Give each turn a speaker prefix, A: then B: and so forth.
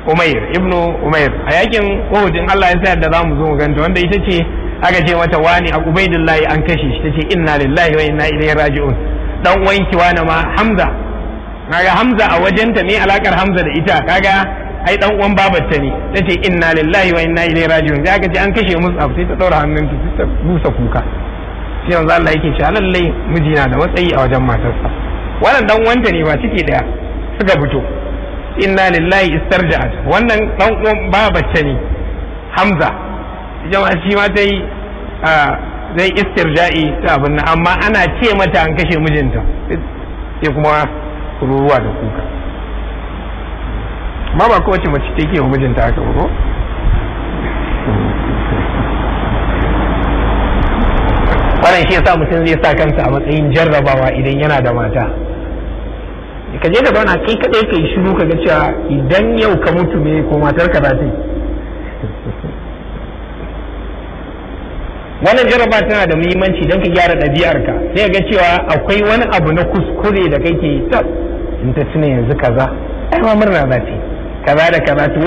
A: umair ibnu umair a yakin uhud in Allah ya sa da zamu zo mu ganta wanda ita ce aka ce mata wani a ubaidillahi an kashe shi tace inna lillahi wa inna ilaihi raji'un dan wanki wani ma hamza kaga hamza a wajenta me alakar hamza da ita kaga ai dan uwan babarta ne tace inna lillahi wa inna ilaihi raji'un sai aka ce an kashe mus'ab sai ta daura hannunta sai ta busa kuka sai yanzu Allah yake cewa lallai mijina da matsayi a wajen matarsa wannan dan wanta ne ba ciki daya suka fito inna lillahi istarja'at wannan dan uwan babarta ne hamza jama'a shi ma ta yi zai istirja'i ta abin nan amma ana ce mata an kashe mijinta sai kuma ruruwa da kuka ma ba kowace mace take wa mijinta haka ba ko wannan shi yasa mutum zai sa kansa a matsayin jarrabawa idan yana da mata ka je ka zauna kai kadai ka yi shiru ka ga cewa idan yau ka mutu me ko matar ka za ta yi wannan jarraba tana da muhimmanci don ka gyara ɗabi'arka sai ga cewa akwai wani abu na kuskure da kake yi in ta tuna yanzu kaza ai ma murna za ta yi kaza da kaza to